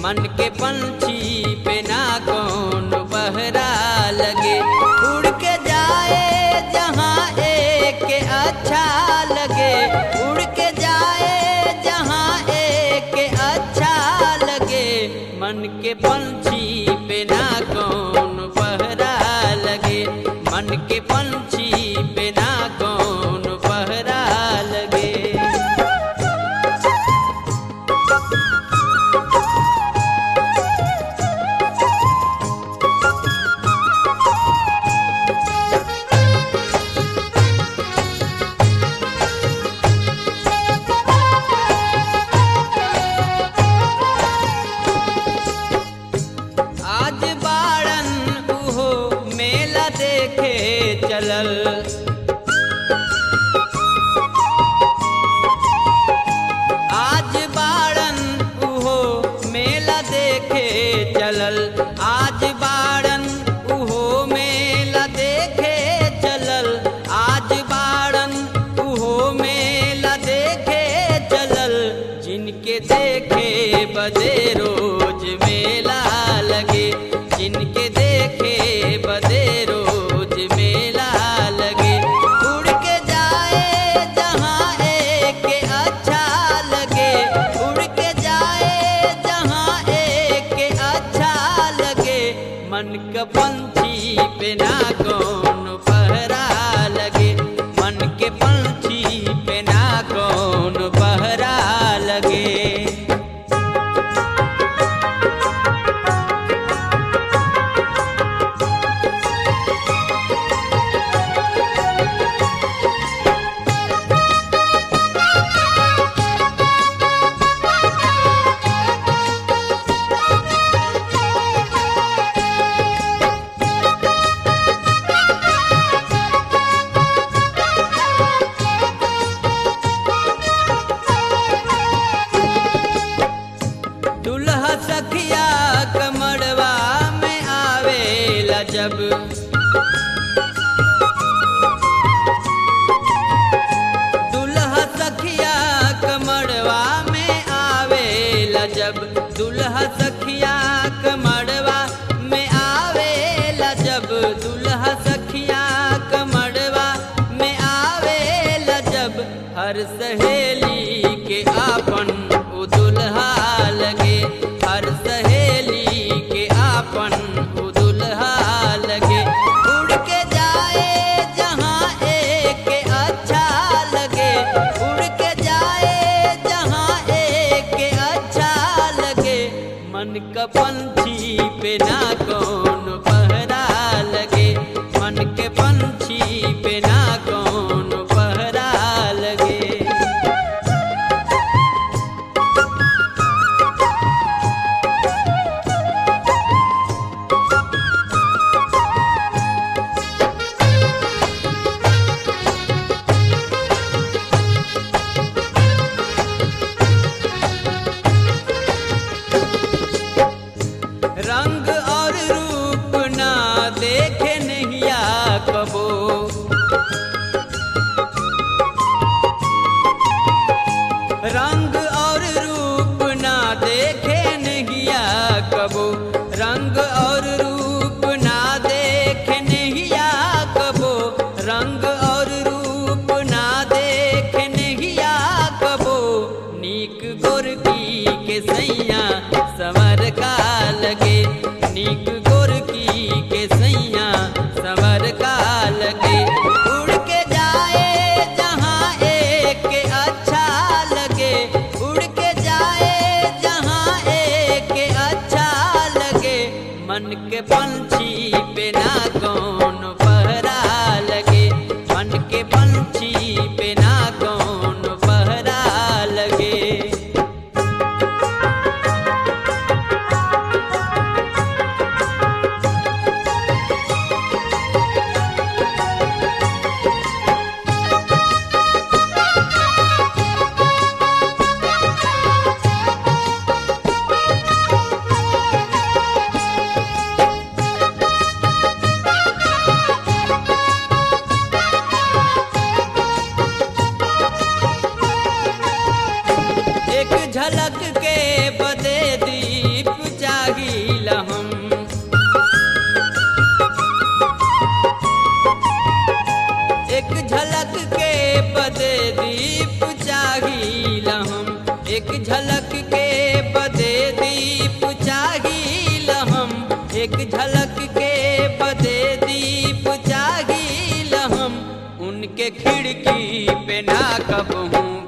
मन के पंछी पे ना कौन पहरा लगे उड़ के जाए जहाँ एक के अच्छा लगे उड़ के जाए जहाँ एक के अच्छा लगे मन के पंछी पे ना कौन पहरा लगे मन के पंछी पे ना कौन पहरा लगे आज बाड़न उहो मेला देखे चलल आज बाड़न उहो मेला देखे चलल आज बाड़न उहो मेला देखे चलल आज बाड़न उहो मेला देखे चलल जिनके देखे बदे रोज मेला लगे जिनके देखे बदे रोज मेला लगे उड़ के जाए जहाँ एक के अच्छा लगे उड़ के जाए जहाँ एक के अच्छा लगे मन का पंछी पे ना कौन पहरा लगे मन के पंछी पे ना कौन पहरा लगे दुल्हा सखिया कमड़वा में आवेला जब दुल्हा सखिया कमड़वा में आवेला जब दुल्हा सखिया कमड़वा में आवेला जब दुल्हा सखिया कमड़वा में आवेला जब हर सहेली के आपन उ दुल्हा लगे हर सहेली के आपन उ दुल्हा लगे उड़ के जाए जहाँ एक के अच्छा लगे उड़ के जाए जहाँ एक के अच्छा लगे मन का पंछी पे ना कौन पहरा लगे मन के पंछी पे ना कौन पहरा लगे रंग और रूप ना देखे नहिया कबो रंग और रूप ना देखे नहिया कबो रंग और रूप ना देखे नहिया कबो रंग और रूप ना देखे नहिया कबो नीक गोरकी के सैया सवर का लगे नीक गोरकी के सैया सवर का लगे उड़ के जाए जहाँ एक के अच्छा लगे उड़ के जाए जहाँ एक के अच्छा लगे मन के पंछी पे ना कौन पहरा लगे मन के पंछी पे ना कौन पहरा लगे एक झलक के बदे दीप चाहिल हम एक झलक के बदे दीप चाहिल हम उनके खिड़की पे ना कब हूँ